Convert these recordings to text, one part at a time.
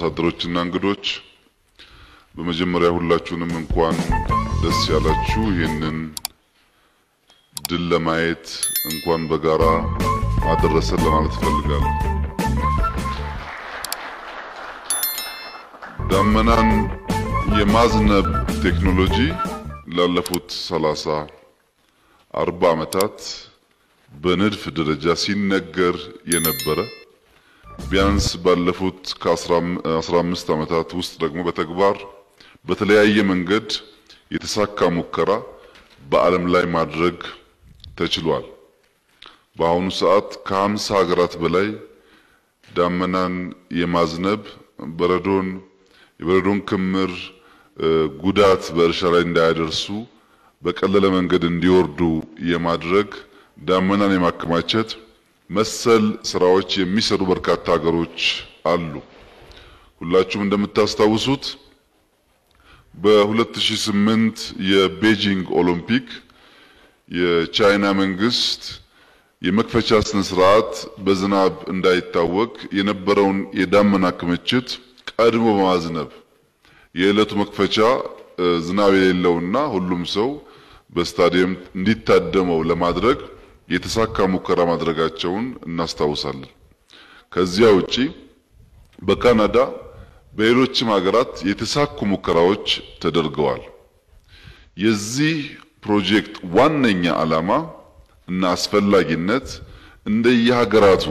አምባሳደሮችና እንግዶች በመጀመሪያ ሁላችሁንም እንኳን ደስ ያላችሁ። ይህንን ድል ለማየት እንኳን በጋራ አደረሰን ለማለት እፈልጋለሁ። ዳመናን የማዝነብ ቴክኖሎጂ ላለፉት ሰላሳ አርባ ዓመታት በንድፍ ደረጃ ሲነገር የነበረ ቢያንስ ባለፉት ከአስራ አምስት ዓመታት ውስጥ ደግሞ በተግባር በተለያየ መንገድ የተሳካ ሙከራ በዓለም ላይ ማድረግ ተችሏል። በአሁኑ ሰዓት ከሀምሳ ሀገራት በላይ ዳመናን የማዝነብ በረዶን የበረዶን ክምር ጉዳት በእርሻ ላይ እንዳያደርሱ በቀለለ መንገድ እንዲወርዱ የማድረግ ዳመናን የማከማቸት መሰል ስራዎች የሚሰሩ በርካታ ሀገሮች አሉ። ሁላችሁም እንደምታስታውሱት በ2008 የቤጂንግ ኦሎምፒክ የቻይና መንግስት የመክፈቻ ስነ ስርዓት በዝናብ እንዳይታወቅ የነበረውን የዳመና ክምችት ቀድሞ በማዝነብ የዕለቱ መክፈቻ ዝናብ የሌለውና ሁሉም ሰው በስታዲየም እንዲታደመው ለማድረግ የተሳካ ሙከራ ማድረጋቸውን እናስታውሳለን። ከዚያ ውጪ በካናዳ በሌሎችም ሀገራት የተሳኩ ሙከራዎች ተደርገዋል። የዚህ ፕሮጀክት ዋነኛ ዓላማ እና አስፈላጊነት እንደየሀገራቱ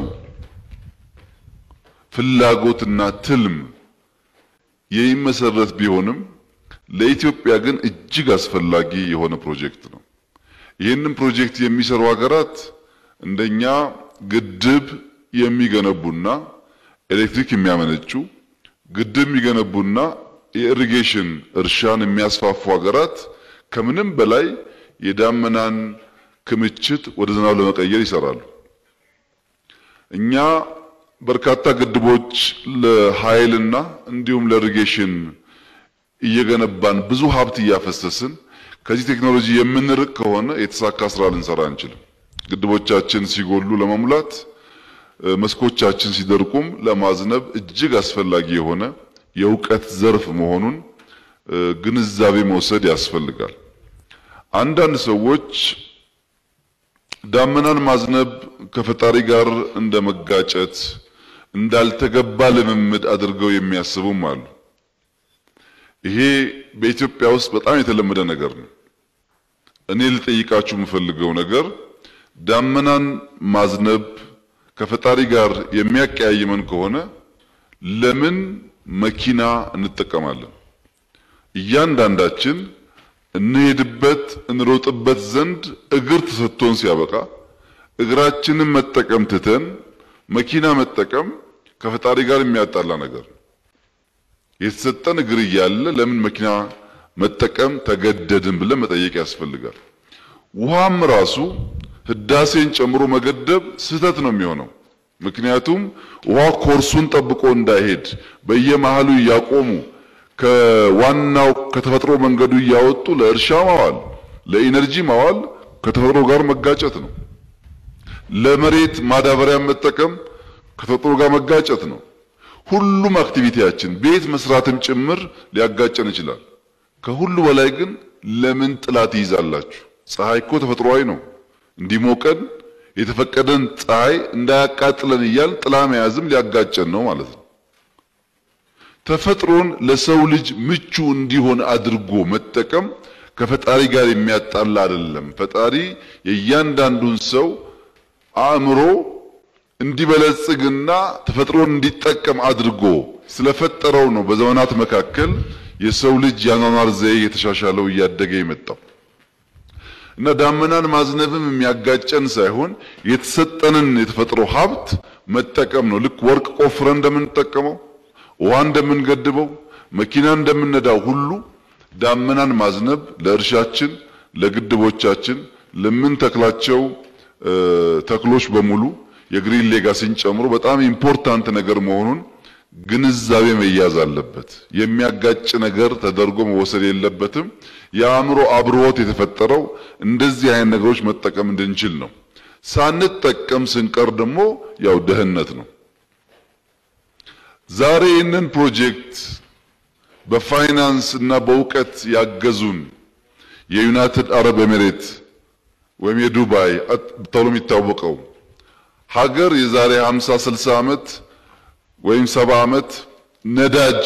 ፍላጎትና ትልም የሚመሰረት ቢሆንም ለኢትዮጵያ ግን እጅግ አስፈላጊ የሆነ ፕሮጀክት ነው። ይህንን ፕሮጀክት የሚሰሩ ሀገራት እንደኛ ግድብ የሚገነቡና ኤሌክትሪክ የሚያመነጩ ግድብ የሚገነቡና የኢሪጌሽን እርሻን የሚያስፋፉ ሀገራት ከምንም በላይ የዳመናን ክምችት ወደ ዝናብ ለመቀየር ይሰራሉ። እኛ በርካታ ግድቦች ለኃይልና እንዲሁም ለኢሪጌሽን እየገነባን ብዙ ሀብት እያፈሰስን ከዚህ ቴክኖሎጂ የምንርቅ ከሆነ የተሳካ ስራ ልንሰራ አንችልም። ግድቦቻችን ሲጎሉ ለመሙላት መስኮቻችን ሲደርቁም ለማዝነብ እጅግ አስፈላጊ የሆነ የእውቀት ዘርፍ መሆኑን ግንዛቤ መውሰድ ያስፈልጋል። አንዳንድ ሰዎች ዳመናን ማዝነብ ከፈጣሪ ጋር እንደ መጋጨት እንዳልተገባ ልምምድ አድርገው የሚያስቡም አሉ። ይሄ በኢትዮጵያ ውስጥ በጣም የተለመደ ነገር ነው። እኔ ልጠይቃችሁ የምፈልገው ነገር ዳመናን ማዝነብ ከፈጣሪ ጋር የሚያቀያይመን ከሆነ ለምን መኪና እንጠቀማለን? እያንዳንዳችን እንሄድበት እንሮጥበት ዘንድ እግር ተሰጥቶን ሲያበቃ እግራችንን መጠቀም ትተን መኪና መጠቀም ከፈጣሪ ጋር የሚያጣላ ነገር ነው። የተሰጠን እግር እያለ ለምን መኪና መጠቀም ተገደድን ብለን መጠየቅ ያስፈልጋል። ውሃም ራሱ ህዳሴን ጨምሮ መገደብ ስህተት ነው የሚሆነው። ምክንያቱም ውሃ ኮርሱን ጠብቆ እንዳይሄድ በየመሃሉ እያቆሙ ከዋናው ከተፈጥሮ መንገዱ እያወጡ ለእርሻ ማዋል፣ ለኢነርጂ ማዋል ከተፈጥሮ ጋር መጋጨት ነው። ለመሬት ማዳበሪያ መጠቀም ከተፈጥሮ ጋር መጋጨት ነው። ሁሉም አክቲቪቲያችን ቤት መስራትም ጭምር ሊያጋጨን ይችላል። ከሁሉ በላይ ግን ለምን ጥላ ትይዛላችሁ? ፀሐይ እኮ ተፈጥሯዊ ነው። እንዲሞቀን የተፈቀደን ፀሐይ እንዳያቃጥለን እያል ጥላ መያዝም ሊያጋጨን ነው ማለት ነው። ተፈጥሮን ለሰው ልጅ ምቹ እንዲሆን አድርጎ መጠቀም ከፈጣሪ ጋር የሚያጣላ አይደለም። ፈጣሪ የእያንዳንዱን ሰው አእምሮ እንዲበለጽግና ተፈጥሮን እንዲጠቀም አድርጎ ስለፈጠረው ነው በዘመናት መካከል የሰው ልጅ ያኗኗር ዘዬ የተሻሻለው እያደገ የመጣው እና ዳመናን ማዝነብም የሚያጋጨን ሳይሆን የተሰጠንን የተፈጥሮ ሀብት መጠቀም ነው። ልክ ወርቅ ቆፍረን እንደምንጠቀመው፣ ውሃ እንደምንገድበው፣ መኪና እንደምንነዳው ሁሉ ዳመናን ማዝነብ ለእርሻችን፣ ለግድቦቻችን፣ ለምንተክላቸው ተክሎች በሙሉ የግሪን ሌጋሲን ጨምሮ በጣም ኢምፖርታንት ነገር መሆኑን ግንዛቤ መያዝ አለበት። የሚያጋጭ ነገር ተደርጎ መወሰድ የለበትም። የአእምሮ አብሮት የተፈጠረው እንደዚህ አይነት ነገሮች መጠቀም እንድንችል ነው። ሳንጠቀም ስንቀር ደግሞ ያው ደህንነት ነው። ዛሬ ይህንን ፕሮጀክት በፋይናንስ እና በእውቀት ያገዙን የዩናይትድ አረብ ኤሚሬት ወይም የዱባይ ተብሎ የሚታወቀው ሀገር የዛሬ 50 60 ዓመት ወይም 70 ዓመት ነዳጅ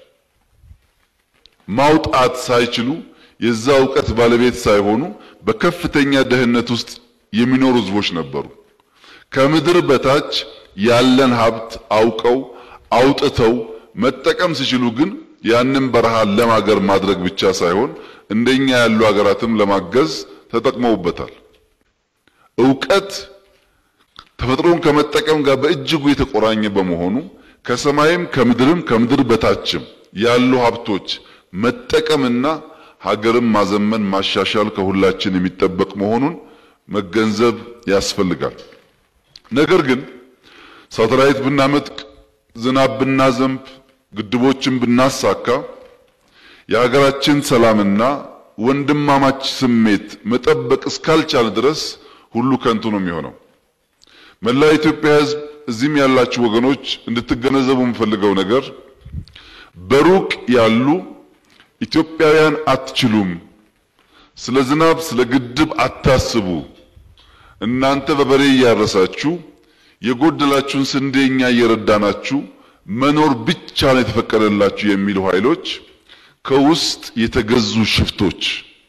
ማውጣት ሳይችሉ የዛ እውቀት ባለቤት ሳይሆኑ በከፍተኛ ድህነት ውስጥ የሚኖሩ ህዝቦች ነበሩ። ከምድር በታች ያለን ሀብት አውቀው አውጥተው መጠቀም ሲችሉ ግን ያንን በረሃ ለም ሀገር ማድረግ ብቻ ሳይሆን እንደኛ ያሉ ሀገራትም ለማገዝ ተጠቅመውበታል። እውቀት ተፈጥሮን ከመጠቀም ጋር በእጅጉ የተቆራኘ በመሆኑ ከሰማይም ከምድርም ከምድር በታችም ያሉ ሀብቶች መጠቀምና ሀገርን ማዘመን ማሻሻል ከሁላችን የሚጠበቅ መሆኑን መገንዘብ ያስፈልጋል። ነገር ግን ሳተላይት ብናመጥቅ፣ ዝናብ ብናዘንብ፣ ግድቦችን ብናሳካ የሀገራችን ሰላምና ወንድማማች ስሜት መጠበቅ እስካልቻለ ድረስ ሁሉ ከንቱ ነው የሚሆነው። መላ የኢትዮጵያ ሕዝብ እዚህም ያላችሁ ወገኖች እንድትገነዘቡ የምፈልገው ነገር በሩቅ ያሉ ኢትዮጵያውያን አትችሉም፣ ስለ ዝናብ ስለ ግድብ አታስቡ፣ እናንተ በበሬ እያረሳችሁ የጎደላችሁን ስንዴ እኛ እየረዳናችሁ መኖር ብቻ ነው የተፈቀደላችሁ የሚሉ ኃይሎች ከውስጥ የተገዙ ሽፍቶች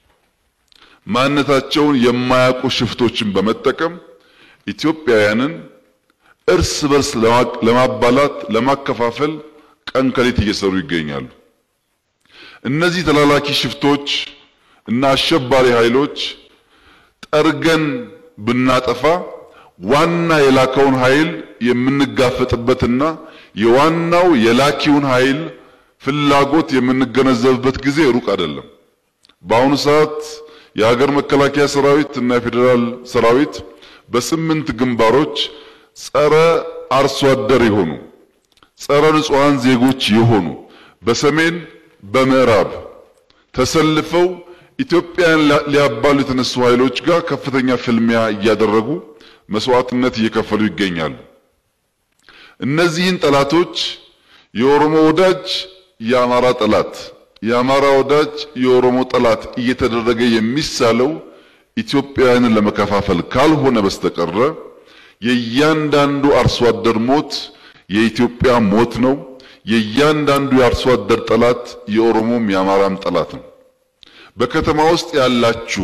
ማንነታቸውን የማያውቁ ሽፍቶችን በመጠቀም ኢትዮጵያውያንን እርስ በርስ ለማባላት ለማከፋፈል ቀን ከሌት እየሰሩ ይገኛሉ። እነዚህ ተላላኪ ሽፍቶች እና አሸባሪ ኃይሎች ጠርገን ብናጠፋ ዋና የላከውን ኃይል የምንጋፈጥበትና የዋናው የላኪውን ኃይል ፍላጎት የምንገነዘብበት ጊዜ ሩቅ አይደለም። በአሁኑ ሰዓት የሀገር መከላከያ ሰራዊት እና የፌዴራል ሰራዊት በስምንት ግንባሮች ጸረ አርሶ አደር የሆኑ ጸረ ንጹሐን ዜጎች የሆኑ በሰሜን በምዕራብ ተሰልፈው ኢትዮጵያን ሊያባሉ የተነሱ ኃይሎች ጋር ከፍተኛ ፍልሚያ እያደረጉ መስዋዕትነት እየከፈሉ ይገኛሉ። እነዚህን ጠላቶች የኦሮሞ ወዳጅ የአማራ ጠላት፣ የአማራ ወዳጅ የኦሮሞ ጠላት እየተደረገ የሚሳለው ኢትዮጵያውያንን ለመከፋፈል ካልሆነ በስተቀረ የእያንዳንዱ አርሶ አደር ሞት የኢትዮጵያ ሞት ነው። የእያንዳንዱ የአርሶ አደር ጠላት የኦሮሞም የአማራም ጠላት ነው። በከተማ ውስጥ ያላችሁ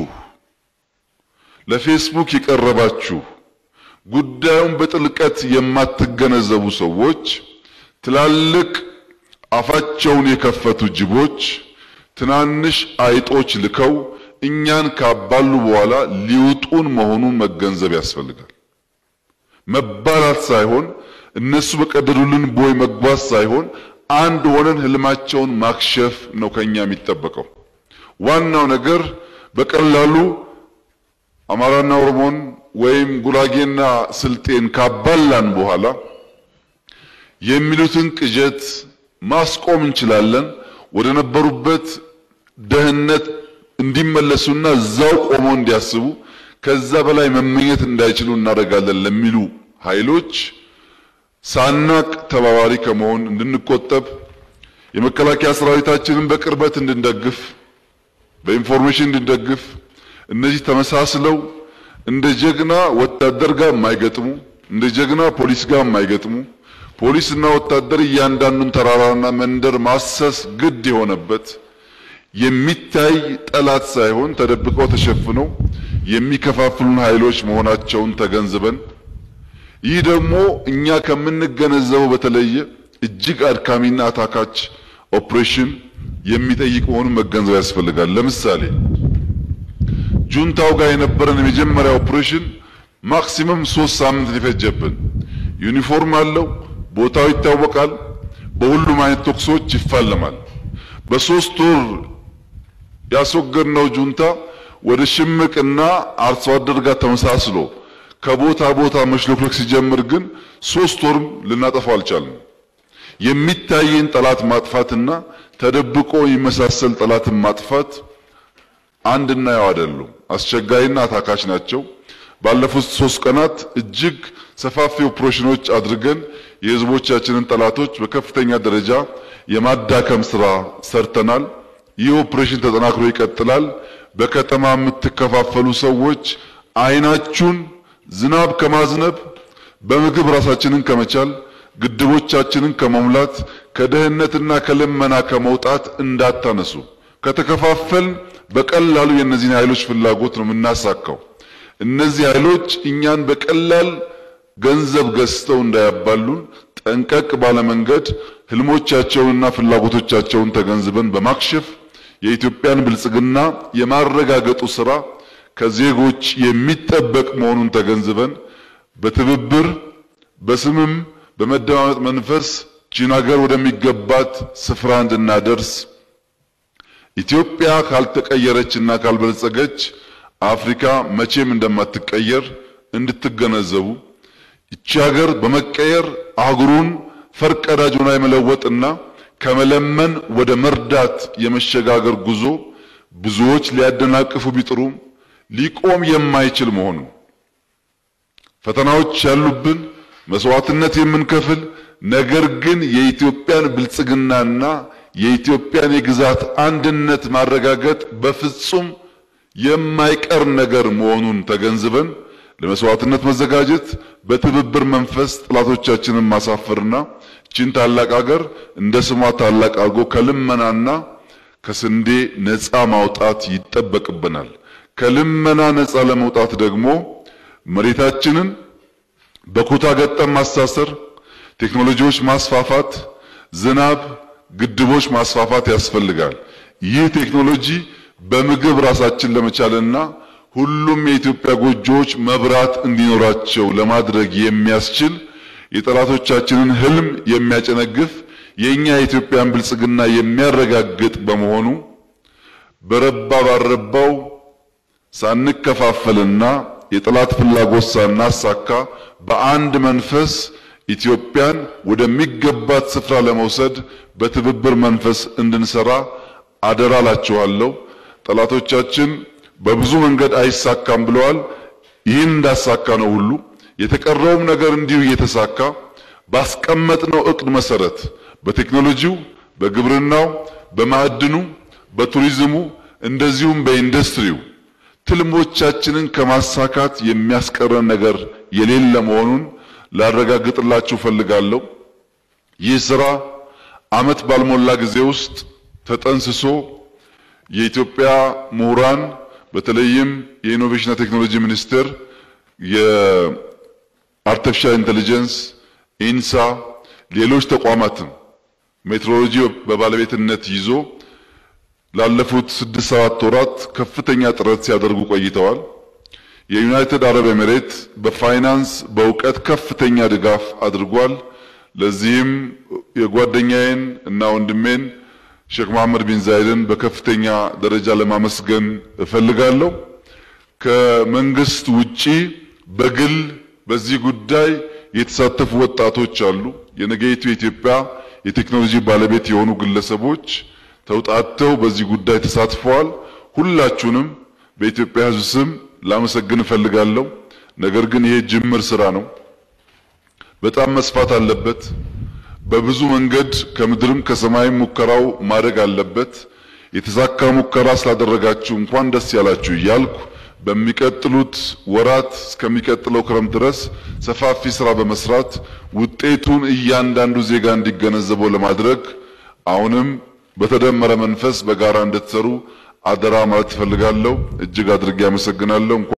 ለፌስቡክ የቀረባችሁ ጉዳዩን በጥልቀት የማትገነዘቡ ሰዎች ትላልቅ አፋቸውን የከፈቱ ጅቦች ትናንሽ አይጦች ልከው እኛን ካባሉ በኋላ ሊውጡን መሆኑን መገንዘብ ያስፈልጋል። መባላት ሳይሆን እነሱ በቀደዱልን ቦይ መጓዝ ሳይሆን አንድ ሆነን ህልማቸውን ማክሸፍ ነው ከኛ የሚጠበቀው። ዋናው ነገር በቀላሉ አማራና ኦሮሞን ወይም ጉራጌና ስልጤን ካባላን በኋላ የሚሉትን ቅዠት ማስቆም እንችላለን። ወደ ነበሩበት ደህንነት እንዲመለሱና እዛው ቆመው እንዲያስቡ ከዛ በላይ መመኘት እንዳይችሉ እናደርጋለን ለሚሉ ኃይሎች ሳናቅ ተባባሪ ከመሆን እንድንቆጠብ የመከላከያ ሰራዊታችንን በቅርበት እንድንደግፍ በኢንፎርሜሽን እንድንደግፍ እነዚህ ተመሳስለው እንደ ጀግና ወታደር ጋር የማይገጥሙ እንደ ጀግና ፖሊስ ጋር የማይገጥሙ ፖሊስና ወታደር እያንዳንዱን ተራራና መንደር ማሰስ ግድ የሆነበት የሚታይ ጠላት ሳይሆን ተደብቀው ተሸፍነው የሚከፋፍሉን ኃይሎች መሆናቸውን ተገንዝበን ይህ ደግሞ እኛ ከምንገነዘበው በተለየ እጅግ አድካሚና አታካች ኦፕሬሽን የሚጠይቅ መሆኑን መገንዘብ ያስፈልጋል። ለምሳሌ ጁንታው ጋር የነበረን የመጀመሪያ ኦፕሬሽን ማክሲመም ሶስት ሳምንት ሊፈጀብን፣ ዩኒፎርም አለው፣ ቦታው ይታወቃል፣ በሁሉም አይነት ተኩሶች ይፋለማል። በሶስት ወር ያስወገድነው ጁንታ ወደ ሽምቅና አርሶ አደር ጋር ተመሳስሎ ከቦታ ቦታ መሽለክለክ ሲጀምር ግን ሶስት ወርም ልናጠፋው አልቻልንም። የሚታየን ጠላት ማጥፋትና ተደብቆ የሚመሳሰል ጠላትን ማጥፋት አንድና ያው አይደሉም። አስቸጋሪና አታካች ናቸው። ባለፉት ሶስት ቀናት እጅግ ሰፋፊ ኦፕሬሽኖች አድርገን የህዝቦቻችንን ጠላቶች በከፍተኛ ደረጃ የማዳከም ስራ ሰርተናል። ይህ ኦፕሬሽን ተጠናክሮ ይቀጥላል። በከተማ የምትከፋፈሉ ሰዎች አይናችሁን ዝናብ ከማዝነብ በምግብ ራሳችንን ከመቻል ግድቦቻችንን ከመሙላት ከድህነትና ከልመና ከመውጣት እንዳታነሱ። ከተከፋፈል በቀላሉ የእነዚህን ኃይሎች ፍላጎት ነው የምናሳካው። እነዚህ ኃይሎች እኛን በቀላል ገንዘብ ገዝተው እንዳያባሉን ጠንቀቅ ባለ መንገድ ህልሞቻቸውንና ፍላጎቶቻቸውን ተገንዝበን በማክሸፍ የኢትዮጵያን ብልጽግና የማረጋገጡ ስራ ከዜጎች የሚጠበቅ መሆኑን ተገንዝበን በትብብር በስምም በመደማመጥ መንፈስ ቺን ሀገር ወደሚገባት ስፍራ እንድናደርስ ኢትዮጵያ ካልተቀየረችና ካልበለጸገች አፍሪካ መቼም እንደማትቀየር እንድትገነዘቡ ይቺ ሀገር በመቀየር አህጉሩን ፈርቀዳጅ ሆና የመለወጥና ከመለመን ወደ መርዳት የመሸጋገር ጉዞ ብዙዎች ሊያደናቅፉ ቢጥሩም ሊቆም የማይችል መሆኑን ፈተናዎች ያሉብን መስዋዕትነት የምንከፍል ነገር ግን የኢትዮጵያን ብልጽግናና የኢትዮጵያን የግዛት አንድነት ማረጋገጥ በፍጹም የማይቀር ነገር መሆኑን ተገንዝበን ለመስዋዕትነት መዘጋጀት በትብብር መንፈስ ጠላቶቻችንን ማሳፈርና ቺን ታላቅ ሀገር እንደ ስሟ ታላቅ አድርጎ ከልመናና ከስንዴ ነፃ ማውጣት ይጠበቅብናል። ከልመና ነፃ ለመውጣት ደግሞ መሬታችንን በኩታ ገጠም ማሳሰር፣ ቴክኖሎጂዎች ማስፋፋት፣ ዝናብ ግድቦች ማስፋፋት ያስፈልጋል። ይህ ቴክኖሎጂ በምግብ ራሳችን ለመቻልና ሁሉም የኢትዮጵያ ጎጆዎች መብራት እንዲኖራቸው ለማድረግ የሚያስችል የጠላቶቻችንን ህልም የሚያጨነግፍ የኛ የኢትዮጵያን ብልጽግና የሚያረጋግጥ በመሆኑ በረባ ባረባው ሳንከፋፈልና የጠላት ፍላጎት ሳናሳካ በአንድ መንፈስ ኢትዮጵያን ወደሚገባት ስፍራ ለመውሰድ በትብብር መንፈስ እንድንሰራ አደራ ላችኋለሁ። ጠላቶቻችን በብዙ መንገድ አይሳካም ብለዋል። ይህን እንዳሳካ ነው ሁሉ የተቀረውም ነገር እንዲሁ እየተሳካ ባስቀመጥነው እቅድ መሰረት በቴክኖሎጂው፣ በግብርናው፣ በማዕድኑ፣ በቱሪዝሙ እንደዚሁም በኢንዱስትሪው ትልሞቻችንን ከማሳካት የሚያስቀረን ነገር የሌለ መሆኑን ላረጋግጥላችሁ ፈልጋለሁ። ይህ ስራ ዓመት ባልሞላ ጊዜ ውስጥ ተጠንስሶ የኢትዮጵያ ምሁራን በተለይም የኢኖቬሽንና ቴክኖሎጂ ሚኒስቴር የአርቲፊሻል ኢንቴሊጀንስ ኢንሳ፣ ሌሎች ተቋማትም ሜትሮሎጂ በባለቤትነት ይዞ ላለፉት ስድስት ሰባት ወራት ከፍተኛ ጥረት ሲያደርጉ ቆይተዋል። የዩናይትድ አረብ ኤሚሬት በፋይናንስ በእውቀት ከፍተኛ ድጋፍ አድርጓል። ለዚህም የጓደኛዬን እና ወንድሜን ሼክ መሐመድ ቢን ዛይድን በከፍተኛ ደረጃ ለማመስገን እፈልጋለሁ። ከመንግስት ውጪ በግል በዚህ ጉዳይ የተሳተፉ ወጣቶች አሉ። የነገይቱ የኢትዮጵያ የቴክኖሎጂ ባለቤት የሆኑ ግለሰቦች ተውጣተው በዚህ ጉዳይ ተሳትፈዋል። ሁላችሁንም በኢትዮጵያ ሕዝብ ስም ላመሰግን እፈልጋለሁ። ነገር ግን ይሄ ጅምር ስራ ነው፣ በጣም መስፋት አለበት። በብዙ መንገድ ከምድርም ከሰማይም ሙከራው ማድረግ አለበት። የተሳካ ሙከራ ስላደረጋችሁ እንኳን ደስ ያላችሁ እያልኩ በሚቀጥሉት ወራት እስከሚቀጥለው ክረምት ድረስ ሰፋፊ ስራ በመስራት ውጤቱን እያንዳንዱ ዜጋ እንዲገነዘበው ለማድረግ አሁንም በተደመረ መንፈስ በጋራ እንድትሰሩ አደራ ማለት እፈልጋለሁ። እጅግ አድርጌ አመሰግናለሁ።